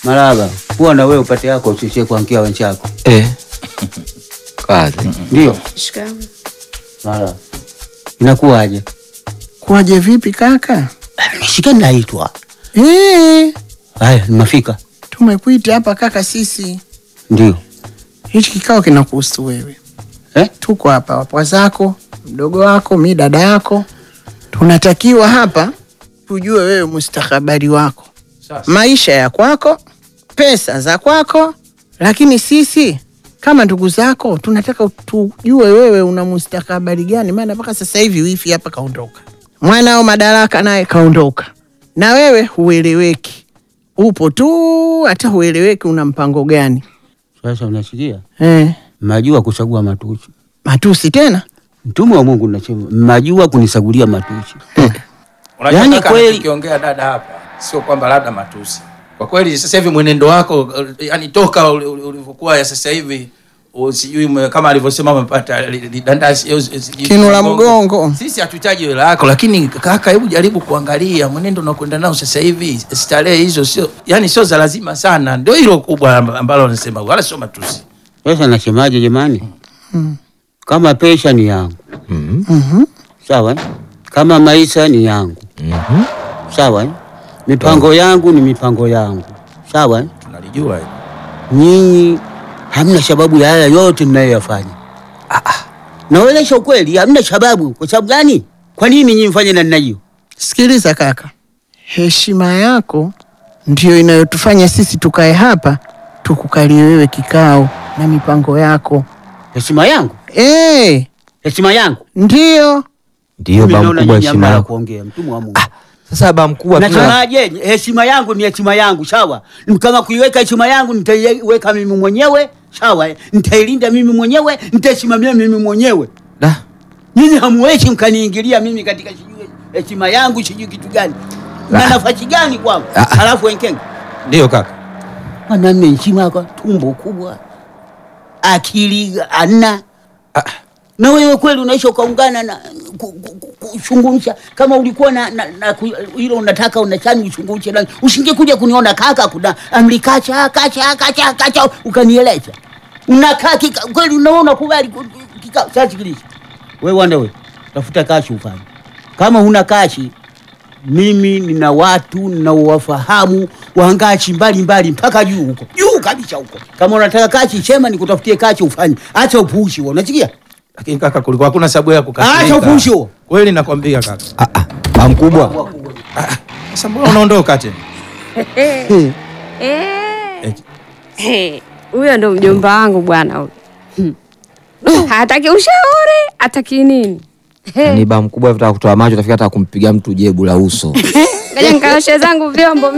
Maraba, kuwa na wewe upate yako usichie kuankia wenzako. Eh. Kazi. Ndio. Shikamoo. Maraba. Inakuwaje? Kuwaje vipi kaka? Shika naitwa. Eh, Haya, nimefika. tumekuita hapa kaka sisi. Ndio. Hichi kikao kinakuhusu wewe. Eh? Tuko hapa wapwa zako, mdogo wako, mi dada yako. Tunatakiwa hapa tujue wewe mustakabali wako, maisha ya kwako, pesa za kwako, lakini sisi kama ndugu zako tunataka tujue wewe una mustakabali gani, maana mpaka sasa hivi wifi hapa kaondoka, mwanao Madaraka naye kaondoka, na wewe hueleweki, upo tu, hata hueleweki una mpango gani Sasa unasikia? eh? Majua kuchagua matusi. Matusi tena Mtume wa Mungu nasema, majua kunisagulia matusi. Unajua Yaani kaka, kweli- anachokiongea dada hapa sio kwamba labda matusi. Kwa kweli sasa hivi mwenendo wako yani toka uli- uli- ulivyokuwa ya sasa hivi u- sijui ume- kama alivyosema umepata li- li- dandasi au si- sijui Kinula mgongo. Sisi hatuhitaji hela yako, lakini kaka, hebu jaribu kuangalia mwenendo unakwenda nao sasa hivi. Starehe hizo sio yani sio za lazima sana, ndio hilo kubwa amb- ambalo nasema, wala sio matusi. Sasa nasemaje jamani? Kama pesa ni yangu. Sawa? eh? Kama maisha ni yangu. Sawa? eh? Mipango yangu ni mipango yangu. Sawa? eh? Tunalijua hilo. Nyinyi hamna sababu ya haya yote mnayoyafanya. Naonyesha ukweli, hamna sababu. Kwa sababu gani? Kwa nini nyinyi mfanye namna hiyo? Sikiliza kaka, heshima yako ndio inayotufanya sisi tukae hapa tukukalie wewe kikao na mipango yako. Heshima yangu, Eh, heshima yangu. ndio Ndio Mimi ba naona mkubwa nyinyi heshima hamna la yako. kuongea, mtumwa wa Mungu. Sasa ba mkubwa tuna Nasemaje? Heshima yangu ni heshima yangu, sawa. Kama kuiweka heshima yangu nitaiweka mimi mwenyewe, sawa. eh? Nitailinda mimi mwenyewe, nitaisimamia mimi mwenyewe. da. Nyinyi hamuwezi mkaniingilia mimi katika sijui heshima yangu sijui kitu gani na Ah. nafasi gani kwangu, Ah, ah. halafu wenkenge Ndio kaka. mwanamme heshima kwa tumbo kubwa, akili ana na wewe kweli unaisha ukaungana na ku- ku- ku- kushungumsha kama ulikuwa na, na, na ku- hilo unataka unachani ushungumshe na usingekuja kuniona kaka kuna amri kacha kacha kacha kacha ukanieleza unakaa kika kweli unaona kubali ku- ku- kikao sasa sikiliza wewe wanda wewe tafuta kashi ufanye kama huna kashi mimi nina watu ninaowafahamu wangachi mbalimbali mpaka juu huko juu kabisa huko kama unataka kachi sema nikutafutie kachi ufanye acha upuushi huo unasikia Lakini kaka, kulikuwa hakuna sababu ya Acha kukasirika. upushi huo. Kweli nakwambia kaka. Ah ah. Ba mkubwa. Sasa mbona unaondoka tena? Eh. Eh. Huyo ndo mjomba wangu bwana huyo. Hmm. Hataki ushauri, hataki nini? Ni ba mkubwa vitaka kutoa macho utafika hata kumpiga mtu jebu la uso. Ngoja nikaoshe zangu vyombo